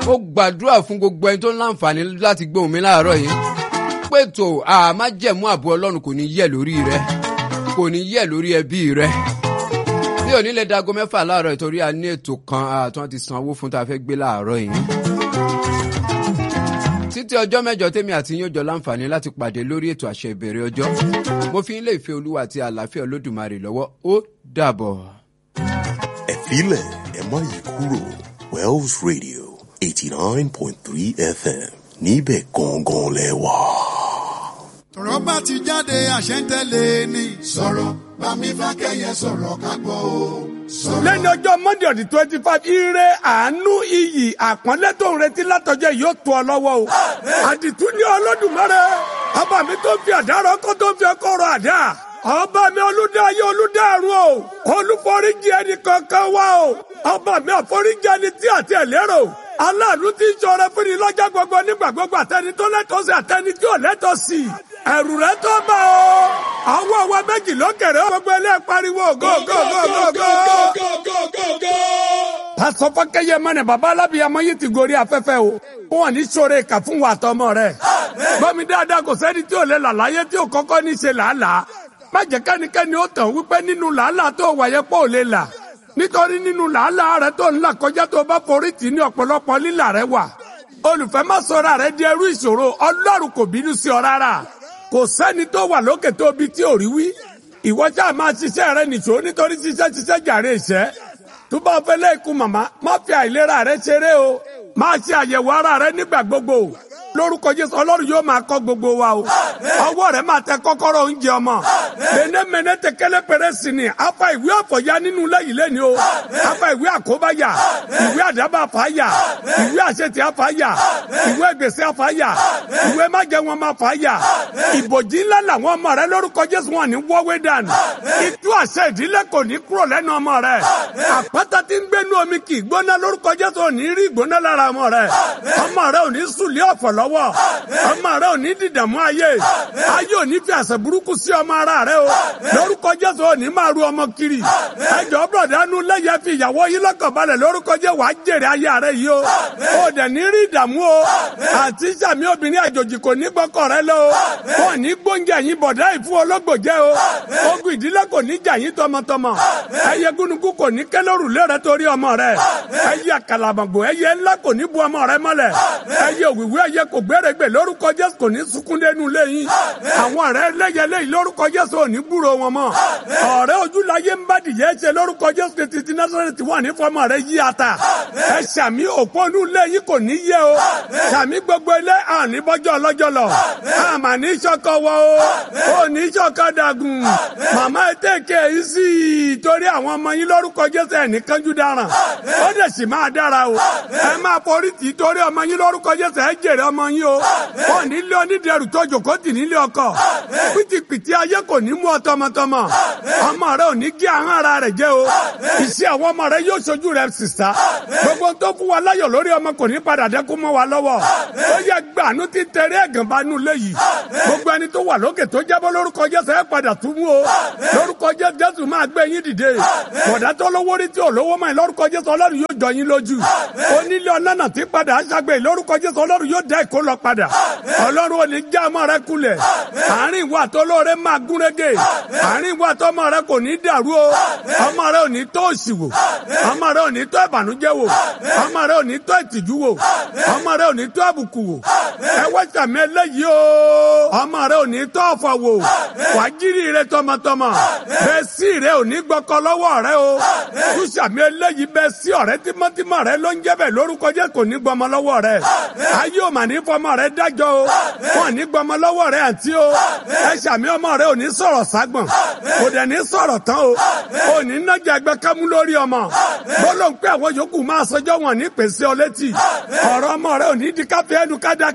ó gbàdúrà fún gbogbo ẹni tó ń láǹfààní láti gbóhùn mi láàárọ̀ yìí pètò àmájẹ̀mú àbò ọlọ́run kò ní yẹ̀ lórí rẹ kò ní yẹ̀ lórí ẹbí rẹ bí òní lè dago mẹ́fà láàárọ̀ ìtorí a ní ètò kan àtúntò ti sanwó fún tá a fẹ́ gbé láàárọ̀ yìí títí ọjọ́ mẹ́jọ tèmi àti yín ó jọ láǹfààní láti pàdé lórí ètò àṣẹ ìbẹ̀rẹ̀ ọjọ́ mo fi ń lé ìfẹ́ olúwa àti àlàáfíà olódùmarè lọ́wọ́ ó dàbọ̀. ẹ filẹ̀ ẹ má yí kúrò Wells Radio eighty nine point three FM níbẹ̀ gangan lẹ wà. tọ̀rọ̀ bá ti jáde àṣẹ ń tẹ̀lé ni. sọ̀rọ̀ bámi fákẹ́yẹ sọ̀rọ̀ ká gbọ́ o. sọ̀rọ̀. lẹ́ni ọjọ́ monday ọ̀dí twenty five ire àánú iyì àpọ́nlé tó ń retí látọjọ́ yóò tó ọ lọ́wọ́ o. àdìtú ní Olódùmarè ọba mi tó fi àdárọ̀ kó tó fi ọkọ̀ rọ̀ àdá. ọba mi olùdáyé olùdárun o olùforíjì ẹnì kankan wá o ọba mi àforíjì ẹni tí àti ẹlẹ́rọ aláàánú tí ń ṣọrẹ fún ni lọ́jọ́ gbogbo nígbà gbogbo àtẹni tó lẹ́tọ̀ọ́ sí àtẹni tí ò lẹ́tọ̀ọ́ sí ẹ̀rù rẹ tó bá o àwọn ọwọ́ méjì lókèrè gbogbo ilé pariwo go go go go go. pásọ fọkẹyẹ mọnà bàbá alábìyamọ yìí ti gorí afẹ́fẹ́ o wọn ní sọ̀rọ̀ ìkà fún wa tọmọ rẹ gbọmi dáadáa kò sẹ́ni tí ò lè là láyé tí ò kọ́kọ́ ní ṣe làálàá má jẹ́ kẹ́nikẹ́ni ó tàn wípé nínú làálàá tó wáyé pọ̀ ò lè là nítorí nínú làálàá rẹ tó ń là kọjá tó bá forí tì ní ọ̀pọ̀lọpọ̀ lílà rẹ wà olùfẹ́ má sọ̀rọ̀ rẹ di ẹrú ìṣòro ọlọ́run kò bínú sí ọ rárá kò sẹ́ni tó wà lókè tó bi tí ò rí wí ìwọ ṣáà máa ṣiṣẹ́ rẹ nìṣó nítorí ṣiṣẹ́ ṣiṣẹ́ jàre ìṣẹ́ tó bá fẹ́ lẹ́ẹ̀kú màmá má fi àìlera rẹ ṣeré o máa ṣe àyẹ̀wò ara rẹ nígbà gbogbo lórúkọ jésù ọlọ́run yóò máa kọ́ gbogbo wa o ọwọ́ rẹ máa tẹ kọ́kọ́rọ́ oúnjẹ ọmọ mẹ́nẹ́mẹ́nẹ́ tẹ kẹ́lẹ́ pẹ̀rẹ́ sí ni afa ìwé ọ̀fọ̀yà nínú lẹ́yìn lẹ́ni o afa ìwé àkóbáyà ìwé àdábà fàáyà ìwé àṣetì àfàáyà ìwé gbèsè àfàáyà ìwé májẹ wọn máa fàáyà ìbòjì ńlá làwọn ọmọ rẹ lórúkọ jésù wọn ní wọ́wé dànù ìtú àṣẹ ìdílé kò ní kúrò lẹ́nu ọmọ rẹ àpáta tí ń gbénu omi kì í gbóná lórúkọ jésù ò ní rí ìgbóná lára ọmọ rẹ ọmọ rẹ ò ní sùlẹ̀ ọ̀fọ̀ lọ́wọ́ ọmọ rẹ ò ní dìdàmú ayé ayé ò ní fi àṣẹ burúkú sí ọmọ ara rẹ o lórúkọ jésù ò ní máa ru ọmọ kiri ẹjọ bọ̀dánù lẹ́yẹ fi ìyàwó yín lọ́kàn balẹ̀ lórúkọ jẹ́ wàá jèrè ayé rẹ yìí o ò dẹ̀ ní rí ìdààmú o àti sàmì obìnrin àjòjì kò ní gbọ́kọ̀ rẹ lọ o ò ní gbóúnjẹ yín bọ̀dá ìfún ológbò jẹ́ o ogun ìdílé kò ní jà yín tọmọtọmọ ẹyẹ gúnugún kò ní kẹlẹ́rù lé rẹ torí ọmọ rẹ ẹyẹ kàlàmọ̀gbò ẹyẹ ńlá kò ní bu ọmọ rẹ mọ́lẹ̀ ẹyẹ òwìwí ẹyẹ kò gbèrègbè lórúkọ jésù kò ní sunkún dénú lẹ́yìn àwọn ọ̀rẹ́ lẹ́yẹ lẹ́yìn lórúkọ jésù ò ní gbúrò wọn mọ́ ọ̀rẹ́ ojúláyé ń bá dìyẹ ṣe lórúkọ jésù tètè tí násàrẹ́tì wà ní fọmọ rẹ yí ata ẹ ṣàmì òpónú lẹ́yìn kò ní yẹ o ṣàmì gbogbo ilé àní bọ́jọ́ ọlọ́jọ́ lọ àmà ní sọkọ wọ o ò ní sọkọ dàgùn màmá ẹ tẹ̀kẹ́ yìí sí i torí àwọn ọmọ yín lórúkọ jésù ẹ̀ ní kánjú dáràn ó dẹ̀ sì máa dára o ẹ máa forí tì í torí ọmọ yín lórúkọ jésù ẹ jèrè ọmọ yín o ò nílé onídẹrù tó jòkó tì nílé ọkọ pìtìpìtì ayé kò ní mú ọ tọmọtọmọ ọmọ rẹ ò ní gé ahọ́n ara rẹ jẹ́ o iṣẹ́ àwọn ọmọ rẹ yóò ṣojú rẹ sísá gbogbo tó fún wa láyọ̀ lórí ọmọ kò ní padà dẹ́kun mọ́ wa lọ́wọ́ ó yẹ gbàánú ti tẹ̀lé ẹ̀gàn bá nù léyìí gbogbo ẹni tó wà lókè tó jábọ́ lórúkọ jésù ẹ padà tún mú o lórúkọ jésù máa gbé yín dìde bọ̀dá tó lówó rí tí ò lówó mọ́ ẹ lórúkọ jésù ọlọ́run yóò jọ yín lójú onílé ọlọ́nà tí padà aṣàgbé lórúkọ jésù ọlọ́run yóò dá ìkó lọ padà ọlọ́run ò ní já ọmọ rẹ kulẹ̀ àárín ìwà tó lóore máa gúnrégé àárín ìwà tó ọmọ rẹ kò ní dàrú o ọmọ rẹ ò ní tó òṣì wò ọmọ rẹ ò ní tó ìbànújẹ́ wò ọmọ rẹ ò ní tó ìtìjú wò ọmọ rẹ ò ní tó àbùkù wò ẹ wá sàmì eléyìí o ọmọ rẹ ò ní tó ọ̀fọ̀ wò wàjírí rẹ tọmọtọmọ bẹ́ẹ̀ sí rẹ ò ní gbọ́kọ lọ́wọ́ rẹ o tú sàmì eléyìí bẹ́ẹ̀ sí ọ̀rẹ́ tímọ́tímọ́ rẹ ló ń jẹ́ bẹ́ẹ̀ lórúkọ jẹ́ kò ní gbọmọ lọ́wọ́ rẹ ayé ò mà ní fọmọ rẹ dájọ́ o wọn ní gbọmọ lọ́wọ́ rẹ àǹtí o ẹ sàmì ọmọ rẹ ò ní sọ̀rọ̀ ságbọ̀n kò dẹ̀ ní sọ̀rọ̀ tán o ò ní nájà ẹgbẹ́ kámú lórí ọmọ gbọ́dọ̀ ń pẹ́ àwọn yòókù máa sọjọ́ wọn ní pèsè ọ létí ọ̀rọ̀ ọmọ rẹ ò ní di káfíẹ́ ẹnu ká dákẹ́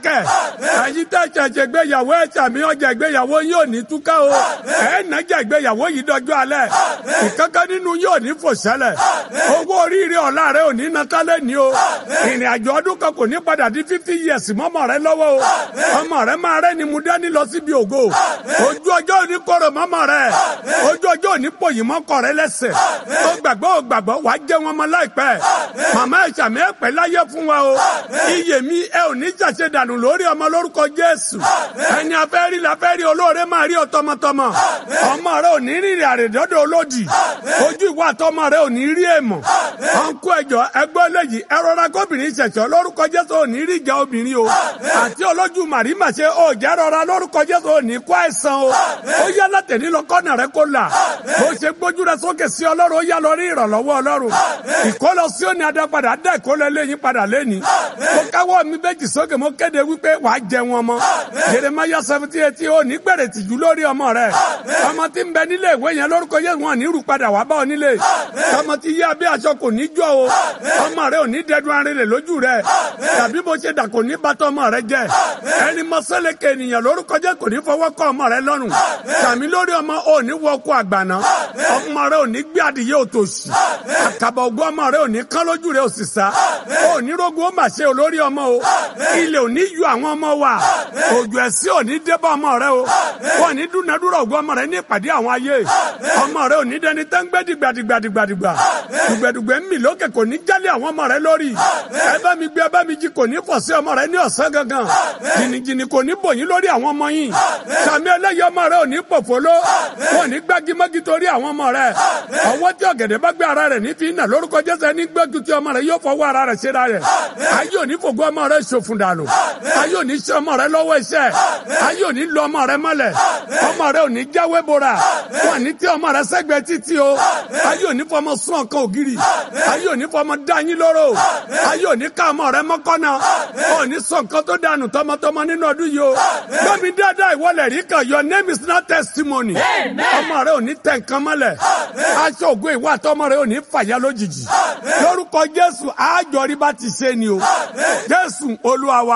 dákẹ́ ẹ̀yin tẹ́ ṣẹ̀ṣẹ̀ gbéyàwó ẹ̀ sàmì ọjà ìgbéyàwó yóò ní túká o ẹ̀ nàjà ìgbéyàwó yìí dọjọ́ alẹ́ ìkankan nínú yóò ní fò sẹ́lẹ̀ owó oríire ọ̀la rẹ ò ní natálẹ̀ ní o ìrìn àjò ọdún kan kò ní padà di fifty years mọ́mọ́ rẹ lọ́wọ́ o ọmọ rẹ máa rẹ ni mu dání lọ síbi ògo ojú ọjọ́ òní kóró mọ́mọ́ rẹ ojú ọjọ́ òní pòyìn mọ́kọ rẹ lẹ́sẹ̀ ó gbàgbọ́ ó gbàgbọ́ wàá jẹ́ wọn mọ́ láìpẹ́ màmá ìsàmì ẹ̀ pẹ́ láyé fún wa o iye mi ẹ ò ní ṣàṣe dànù lórí ọmọ lórúkọ Jésù ẹni afẹ́rí la fẹ́ rí olóore máa rí ọ tọmọtọmọ ọmọ rẹ ò ní rìnrìn àrèdọ́dọ̀ olódì ojú ìwà àtọmọ rẹ ò ní rí èèmọ̀ ọ̀nkú ẹ̀jọ̀ ẹgbẹ́ eléyìí ẹ rọra kóbìnrin ṣẹ̀ṣọ́ lórúkọ Jésù ò ní rí ìjà obìnrin o àti olójú màrímà ṣe ò jẹ́ rọra lórúkọ Jésù ò ní kó àìsàn o ó yá látẹ̀lí lọ kọ́nà rẹ kó là bó ṣe gbójú rẹ sókè sí Ọlọ́run ó yá lọ rí ìrànlọ́wọ́ Ọlọ́run ìkólọ sí òní adápadà dá ìkólọ eléyìí padà lẹ́ni mo káwọ́ mi méjì sókè mo kéde wípé wàá jẹ wọn mọ́ Jeremiah seventy eight ó ní gbèrè tìjú lórí ọmọ rẹ ọmọ tí ń bẹ nílé ìwé yẹn lórúkọ Jésù wọn ní rú padà wá bá ọ nílé ọmọ tí yá bí aṣọ kò ní jọ o ọmọ rẹ ò ní dẹdun arinlẹ lójú rẹ tàbí bó ṣe dà kò ní bàtọ ọmọ rẹ jẹ ẹni mọ́sálẹ́kẹ̀ ènìyàn lórúkọ Jésù kò ní fọwọ́ kọ ọmọ rẹ lọ́rùn tàmí lórí ọmọ ò ní wọkọ àgbàná ọmọ rẹ ò ní gbé adìyẹ òtòṣì àkàbà ògùn ọmọ rẹ ò ní kán lójú rẹ ò sì sá ò ní rogun ó mà ṣe olórí ọmọ o ilé ò ní yọ àwọn ọmọ wa òjò ẹ̀sìn ò ní débọ̀ ọmọ rẹ o wọn ní dúnadúrà ògùn ọmọ rẹ ní ìpàdé àwọn ayé ọmọ rẹ ò ní dẹni tẹ́ ń gbé dìgbàdìgbàdìgbàdìgbà dùgbẹ̀dùgbẹ̀ ń mì lókè kò ní jálẹ̀ àwọn ọmọ rẹ lórí ẹ bá mi gbé ẹ bá mi jí kò ní fọ̀ sí ọmọ rẹ ní ọ̀sán gangan jìnnìjìnnì kò ní bòyín lórí àwọn ọmọ yìí sàmì ẹlẹ́yìí ọmọ rẹ ò ní pòfóló wọn ní gbágímọ́gí torí àwọn ọmọ rẹ ọwọ́ tí ọ̀gẹ̀dẹ̀ bá gbé ara rẹ̀ ní fi nà lórúkọ Jésù ẹni gbẹ́jú tí ọmọ rẹ yóò fọwọ́ ara rẹ̀ ṣera rẹ̀ ayé òní fògo ọmọ rẹ ṣòfun dànù ayé òní ṣe ọmọ rẹ lọ́wọ́ iṣẹ́ ayé òní lọ ọmọ rẹ mọ́lẹ̀ ọmọ rẹ òní jáwé bora wọn ní tí ọmọ rẹ sẹ́gbẹ̀ẹ́ títí o ayé òní fọmọ sún ọkàn ògiri ayé òní fọmọ dáyín lóró ayé òní ká ọmọ rẹ mọ́kànnà òní sọ nǹkan tó dànù tọmọtọmọ nínú ọdún yìí o gbọ́mi dáadáa ìwọlẹ̀ rí kan your name is not testimony ọmọ rẹ òní tẹ̀ nǹkan mọ́lẹ̀ aṣọ ògo ìwà àtọmọ rẹ òní fàyà lójijì lórúkọ Jésù àjọrí bá ti ṣe ni o Jésù Olúwa wa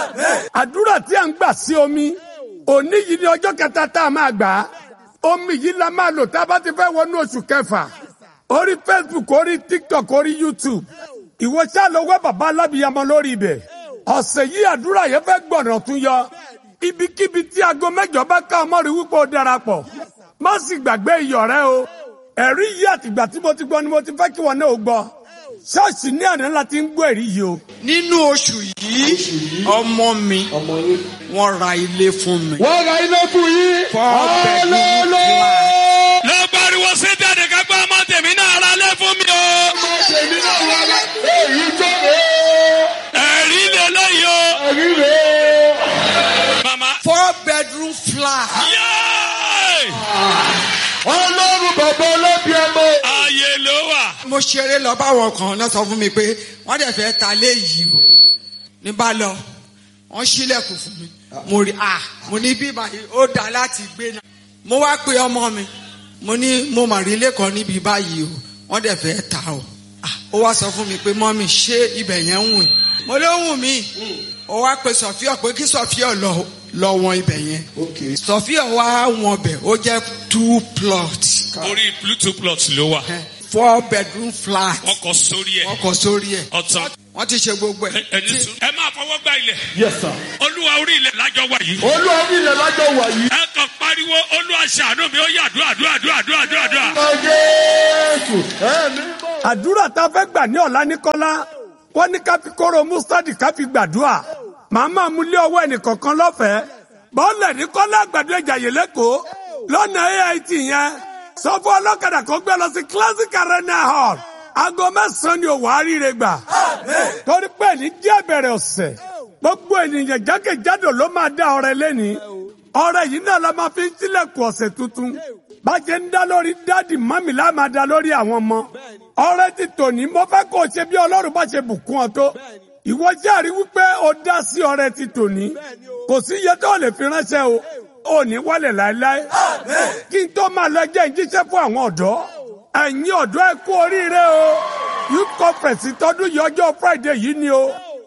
àdúrà tí a ń gbà sí omi òní yìí ni ọjọ́ kẹta tá a máa gbà á omi yìí la máa lò tá a bá ti fẹ́ wọnú oṣù kẹfà orí Facebook orí TikTok orí YouTube ìwọ ṣáà lọ wá bàbá alábìyamọ lórí ibẹ̀ ọ̀sẹ̀ yìí àdúrà yẹn fẹ́ gbọ̀nà tún yọ ibikíbi tí aago mẹ́jọ bá ká ọmọ rí wípé ó darapọ̀ má sì gbàgbé iyọ̀ rẹ o ẹ̀rí yìí àtìgbà tí mo ti gbọ́ ni mo ti fẹ́ kí wọn náà ó gbọ́ ṣọ́ọ̀ṣì ní àná láti ń gbọ́ ẹ̀rí yìí o. nínú oṣù yìí ọmọ mi wọ́n ra ilé fún mi. wọ́n ra ilé fún yín. Four bedroom flat. ló pariwo sí jáde ká gbọ́ ọmọ tèmi náà ra lé fún mi o. ọmọ tèmi náà wà lá èyí tó rè ẹ̀rí lélẹ́yìí o. é ẹ̀rí rè é. màmá. four bedroom flat. yéé ọlọ́run bàbá ọlọ́bí ọmọ. ààyè ló wà. mo ṣeré lọ báwọn kan náà sọ fún mi pé wọ́n dẹ̀ fẹ́ ta lé yìí o ní bá lọ wọ́n ṣílẹ̀kùn fún mi mo rí a mo ní bí báyìí ó dáa láti gbé náà mo wá pe ọmọ mi mo ní mo mà rí ilé kan níbi báyìí o wọ́n dẹ̀ fẹ́ ta o Ah, ó wá sọ fún mi pé mọ́mì ṣé ibẹ̀ yẹn ń wùn mo ló wùn mí ó wá pe sọfíọ pé kí sọfíọ lọ lọ wọn ibẹ̀ yẹn sọfíọ wá wọn bẹ̀ ó jẹ́ two plots orí bluetooth plot ló wà. four bedroom flat wọ́n kọ sórí ẹ̀. wọ́n kọ sórí ẹ̀ ọ̀tàn. wọ́n ti ṣe gbogbo ẹ̀. Ẹ- ẹni sùn. ẹ máa fọwọ́ gbá ilẹ̀. yes sir. olúwa orí ilẹ̀ lájọ wà yìí. olúwa ní ilẹ̀ lájọ wà yìí. ẹ kàn pariwo olúwa ṣàánú mi ó yà àdúrà àdúrà àdúrà àdúrà àdúrà àdúrà. ọmọ jésù ẹ̀mí bọ̀. àdúrà tá a fẹ́ gbà ní ọ̀la ní kọ́lá wọ́n ní ká fi kóró mustadi ká fi gbàdúrà màá máa mú lé ọwọ́ ẹnìkọ̀ọ̀kan lọ́fẹ̀ẹ́ bọ́ọ̀lẹ̀ ní kọ́lá àgbàdo ìjàyè lẹ́kọ̀ọ́ lọ́nà AIT yẹn sọ fún ọlọ́kadà kó gbé lọ sí classic arena hall aago mẹ́sàn-án ni òwò àríire gbà torí pé ní díẹ̀ bẹ̀rẹ̀ ọ̀sẹ̀ gbogbo ènìyàn jákèjádò ló máa dá ọrẹ lẹ́ni ọrẹ yìí náà la máa fi ń sílẹ̀kùn ọ̀sẹ̀ tuntun bá ṣe ń dá lórí dáàdì mọ́mì lá máa dá lórí àwọn ọmọ ọrẹ ti tòní mo fẹ́ kó o ṣe bí ọlọ́run bá ṣe bùkún ọ tó ìwọ járe wípé o dá sí ọrẹ ti tòní kò sí iye tó lè fi ránṣẹ́ o ò ní wálẹ̀ láéláé kí n tó máa lọ jẹ́ ìjíṣẹ́ fún àwọn ọ̀dọ́ ẹ̀yin ọ̀dọ́ ẹ kú oríire o youth conference tọdún yìí ọjọ́ friday yìí ni o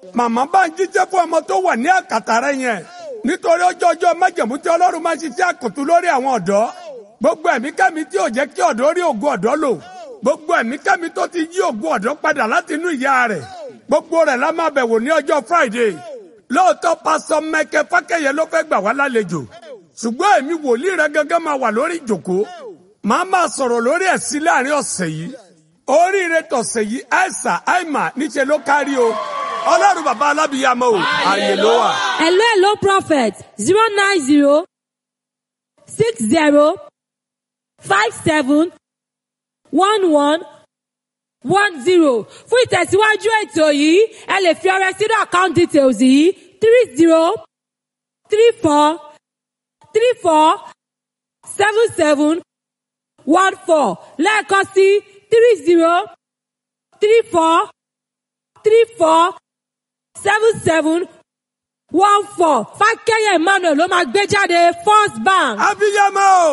màmá bá ń jíjẹ́ fún ọmọ tó wà ní àkàtà rẹ yẹn nítorí ọjọ́ ọjọ́ májẹ̀mú tí ọlọ́run máa ń ṣiṣẹ́ àkùtù lórí àwọn ọ̀dọ́ gbogbo ẹ̀mí kẹ́mi tí ò jẹ́ kí ọ̀dọ́ rí ògùn ọ̀dọ́ lò gbogbo ẹ̀mí kẹ́mi tó ti yí ògùn ọ̀dọ́ padà láti inú ìyá rẹ̀ gbogbo rẹ̀ la máa bẹ̀wò ní ọjọ́ friday lóòótọ́ pásọ mẹ́kẹ́ fákẹ́yẹ ló fẹ́ gbà wá lálejò ṣùgbọ́n èmi wòlíì rẹ gẹ́gẹ́ máa wà lórí ìjòkó màá máa sọ̀rọ̀ lórí ẹ̀sìn láàrin ọ̀sẹ̀ yìí oríire tọ̀sẹ̀ yìí àìsà àìmà níṣẹ́ ló kárí o ọlọ́run bàbá alábìyàmọ́ o àyè ló wà. Hello, hello, prophet. Zero nine zero six zero five seven one one one zero. Fún ìtẹ̀síwájú ètò yìí, ẹ lè fi ọrẹ sínú account details yìí three zero three four three four seven seven one four lẹ́ẹ̀kan sí three zero three four three four seven seven one four fákẹ́yẹ̀ emmanuel ló máa gbé jáde first bank. abiyamọ